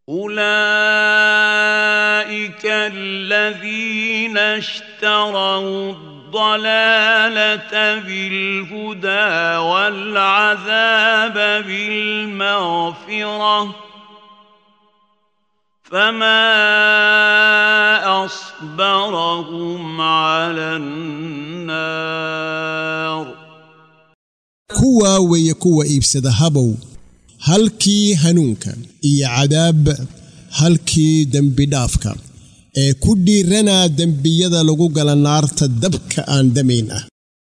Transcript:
أولئك الذين اشتروا الضلالة بالهدى والعذاب بالمغفرة فما أصبرهم على النار kuwaa weeye kuwa iibsada habow halkii hanuunka iyo cadaab halkii dembi dhaafka ee ku dhiiranaa dembiyada lagu gala naarta dabka aan damayn ah